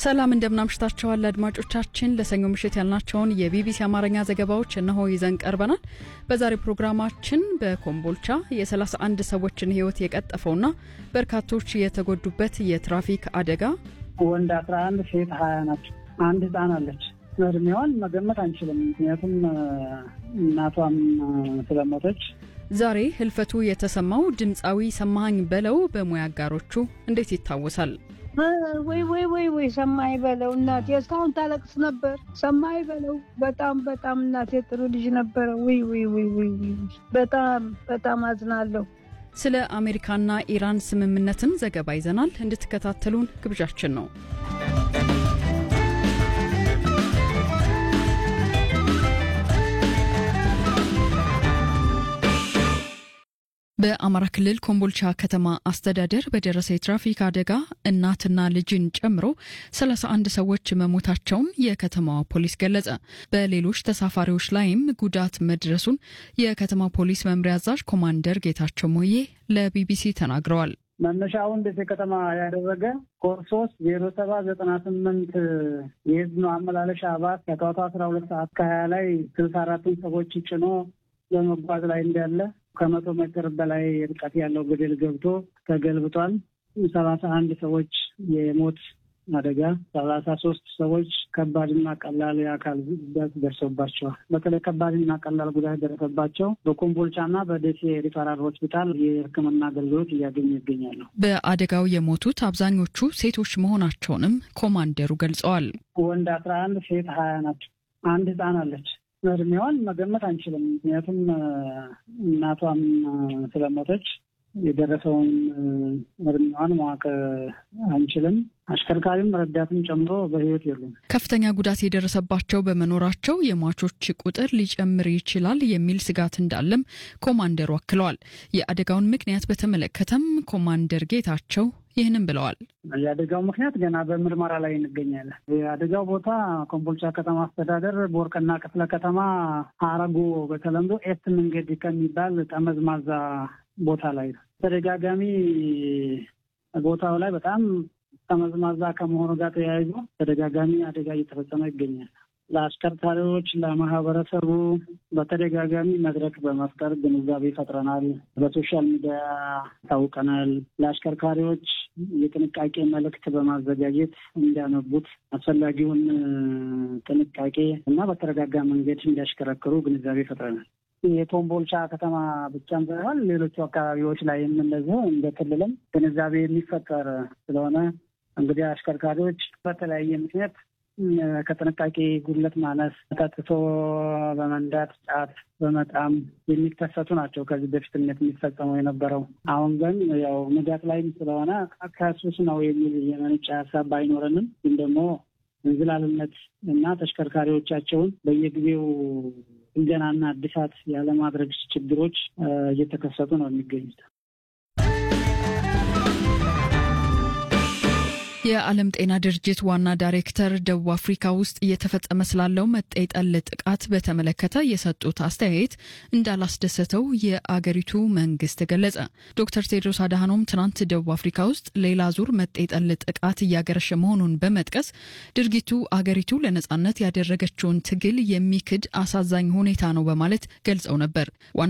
ሰላም እንደምናምሽታችኋል አድማጮቻችን። ለሰኞ ምሽት ያልናቸውን የቢቢሲ አማርኛ ዘገባዎች እነሆ ይዘን ቀርበናል። በዛሬ ፕሮግራማችን በኮምቦልቻ የ31 ሰዎችን ሕይወት የቀጠፈውና በርካቶች የተጎዱበት የትራፊክ አደጋ፣ ወንድ 11 ሴት 20 ናቸው። አንድ ህፃን አለች። እድሜዋን መገመት አንችልም፣ ምክንያቱም እናቷም ስለሞተች። ዛሬ ህልፈቱ የተሰማው ድምፃዊ ሰማኸኝ በለው በሙያ አጋሮቹ እንዴት ይታወሳል? ወይ ወይ ወይ ወይ ሰማይ በለው እናቴ እስካሁን ታለቅስ ነበር። ሰማይ በለው በጣም በጣም እናቴ ጥሩ ልጅ ነበረ። ወይ ወይ ወይ ወይ በጣም በጣም አዝናለሁ። ስለ አሜሪካና ኢራን ስምምነትም ዘገባ ይዘናል። እንድትከታተሉን ግብዣችን ነው። በአማራ ክልል ኮምቦልቻ ከተማ አስተዳደር በደረሰ የትራፊክ አደጋ እናትና ልጅን ጨምሮ 31 ሰዎች መሞታቸውን የከተማዋ ፖሊስ ገለጸ። በሌሎች ተሳፋሪዎች ላይም ጉዳት መድረሱን የከተማ ፖሊስ መምሪያ አዛዥ ኮማንደር ጌታቸው ሞዬ ለቢቢሲ ተናግረዋል። መነሻውን ደሴ ከተማ ያደረገ ኮድ ሶስት ዜሮ ሰባት ዘጠና ስምንት የህዝብ ማመላለሻ ባስ ከጠዋቱ አስራ ሁለት ሰዓት ከሀያ ላይ ስልሳ አራቱን ሰዎች ጭኖ በመጓዝ ላይ እንዳለ ከመቶ ሜትር በላይ ርቀት ያለው ገደል ገብቶ ተገልብጧል። ሰላሳ አንድ ሰዎች የሞት አደጋ፣ ሰላሳ ሶስት ሰዎች ከባድና ቀላል የአካል ጉዳት ደርሶባቸዋል። በተለይ ከባድና ቀላል ጉዳት ደረሰባቸው በኮምቦልቻና በደሴ ሪፈራል ሆስፒታል የሕክምና አገልግሎት እያገኙ ይገኛሉ። በአደጋው የሞቱት አብዛኞቹ ሴቶች መሆናቸውንም ኮማንደሩ ገልጸዋል። ወንድ አስራ አንድ ሴት ሀያ ናቸው። አንድ ህፃን አለች። እድሜዋን መገመት አንችልም፣ ምክንያቱም እናቷም ስለሞተች የደረሰውን እድሜዋን ማወቅ አንችልም። አሽከርካሪም ረዳትም ጨምሮ በህይወት የሉም። ከፍተኛ ጉዳት የደረሰባቸው በመኖራቸው የሟቾች ቁጥር ሊጨምር ይችላል የሚል ስጋት እንዳለም ኮማንደሩ አክለዋል። የአደጋውን ምክንያት በተመለከተም ኮማንደር ጌታቸው ይህንም ብለዋል። የአደጋው ምክንያት ገና በምርመራ ላይ እንገኛለን። የአደጋው ቦታ ኮምቦልቻ ከተማ አስተዳደር ቦርቅና ክፍለ ከተማ አረጎ በተለምዶ ኤት መንገድ ከሚባል ጠመዝማዛ ቦታ ላይ ነው። ተደጋጋሚ ቦታው ላይ በጣም ጠመዝማዛ ከመሆኑ ጋር ተያይዞ ተደጋጋሚ አደጋ እየተፈጸመ ይገኛል። ለአሽከርካሪዎች፣ ለማህበረሰቡ በተደጋጋሚ መድረክ በመፍጠር ግንዛቤ ፈጥረናል። በሶሻል ሚዲያ ታውቀናል። ለአሽከርካሪዎች የጥንቃቄ መልእክት በማዘጋጀት እንዲያነቡት አስፈላጊውን ጥንቃቄ እና በተረጋጋ መንገድ እንዲያሽከረክሩ ግንዛቤ ፈጥረናል። የኮምቦልቻ ከተማ ብቻም ሳይሆን ሌሎቹ አካባቢዎች ላይ የምንለዘው እንደ ክልልም ግንዛቤ የሚፈጠር ስለሆነ እንግዲህ አሽከርካሪዎች በተለያየ ምክንያት ከጥንቃቄ ጉድለት ማነስ፣ ጠጥቶ በመንዳት ጫት በመጣም የሚከሰቱ ናቸው። ከዚህ በፊትነት የሚፈጸመው የነበረው አሁን ግን ያው ንጋት ላይም ስለሆነ ከሱስ ነው የሚል የመነጨ ሀሳብ ባይኖረንም ግን ደግሞ እንዝላልነት እና ተሽከርካሪዎቻቸውን በየጊዜው ጥገናና እድሳት ያለማድረግ ችግሮች እየተከሰቱ ነው የሚገኙት። የዓለም ጤና ድርጅት ዋና ዳይሬክተር ደቡብ አፍሪካ ውስጥ እየተፈጸመ ስላለው መጤ ጠል ጥቃት በተመለከተ የሰጡት አስተያየት እንዳላስደሰተው የአገሪቱ መንግስት ገለጸ። ዶክተር ቴድሮስ አድሃኖም ትናንት ደቡብ አፍሪካ ውስጥ ሌላ ዙር መጤ ጠል ጥቃት እያገረሸ መሆኑን በመጥቀስ ድርጊቱ አገሪቱ ለነጻነት ያደረገችውን ትግል የሚክድ አሳዛኝ ሁኔታ ነው በማለት ገልጸው ነበር።